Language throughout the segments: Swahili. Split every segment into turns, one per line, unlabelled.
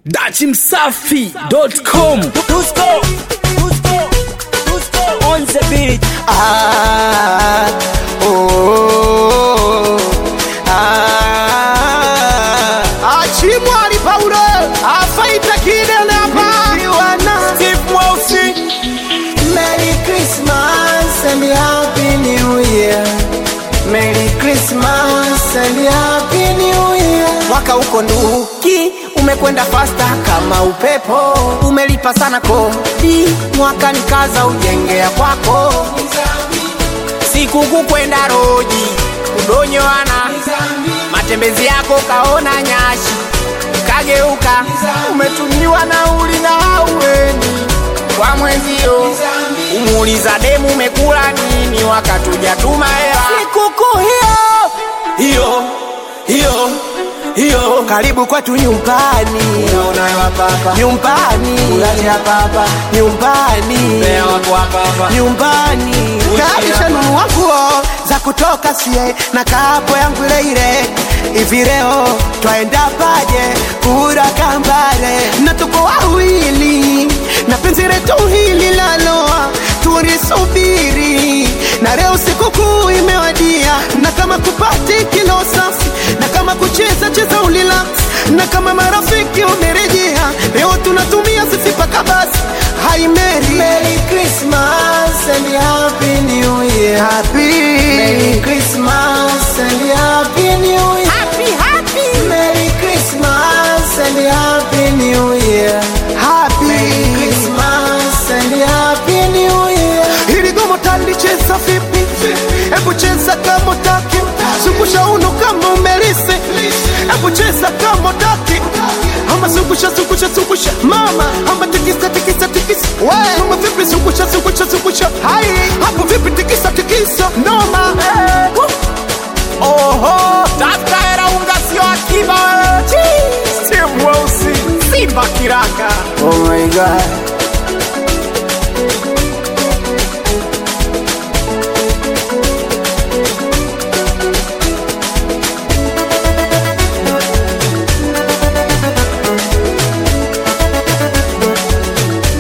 dachimsafi.com
Dusko, Dusko, Dusko on the beat.
Ah, oh, ah. Achimwali Paulo afaita kidele hapa
Steve Mweusi.
Merry Christmas and Happy New Year. Merry Christmas and Happy New Year. Mwaka uko nduki umekwenda fasta kama upepo, umelipa sana kodi, mwaka ni kaza ujengea kwako,
Sikukuu kwenda roji kudonyoana, matembezi yako kaona nyashi kageuka, umetumiwa nauli na haueni kwa mwenzio, umuuliza demu umekula nini wakati hujatuma hela.
sikukuu hiyo
Hiyo hiyo hiyo
karibu kwetu nyumbani, nyumbani, nyumbani,
Mbea wako hapa hapa.
nyumbani kaisha nunua nguo za kutoka sie na kapo yangu ile ile hivi leo twaenda paje kura kambare na tuko wawili na penzi letu hili laloa tulisubiri na leo sikukuu imewadia na kama kupati kilo safi na kama kucheza cheza ulila na kama marafiki umerejea leo tunatumia sisi paka basi Hi Mary Merry Christmas and Happy New Year Happy Merry Christmas and Happy New Year
Happy happy
Merry Christmas and Happy New Year Happy Merry Christmas and Happy New Year Hili gomo talicheza vipi? Hebu cheza kama utaki Zungusha uno kama umelisi Hebu cheza kama utaki Ama zungusha zungusha zungusha Mama ama tikisa tikisa tikisa Mama vipi zungusha zungusha zungusha Hai Hapo vipi tikisa tikisa Noma
Oho, tafuta hela unga sio akiba wewe. Chii, Steve Mweusi, Simba kiraka.
Oh my god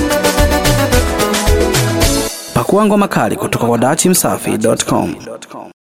pakua ngoma kali kutoka kwa dachimsafi.com